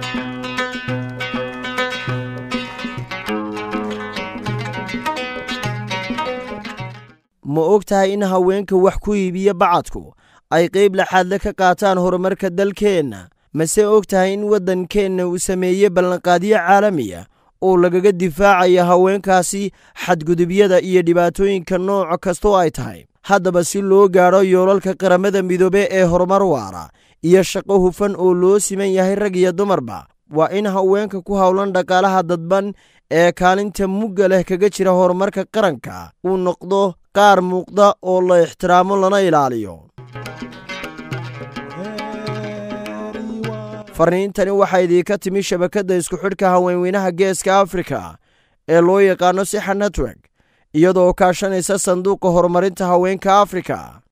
ma og tahay in haweenka wax ku iibiya bacadku ay qayb laxaadle ka qaataan horumarka dalkeenna mase og tahay in waddankeenna uu sameeyey ballanqaadyo caalamiya oo lagaga difaacaya haweenkaasi xadgudubyada iyo dhibaatooyinka nooc kastoo ay tahay haddaba si loo gaadho yoolalka qaramada midoobe ee horumar waara iyo shaqo hufan oo loo siman yahay rag iyo dumarba waa in haweenka ku howlan dhaqaalaha dadban ee kaalinta mugga leh kaga jira horumarka qaranka uu noqdo qaar muuqda oo la ixtiraamo lana ilaaliyo farniintani waxaa idiinka timi shabakadda isku xidhka haweenweynaha geeska afrika ee loo yaqaano sixa network iyadoo kaashanaysa sanduuqa horumarinta haweenka afrika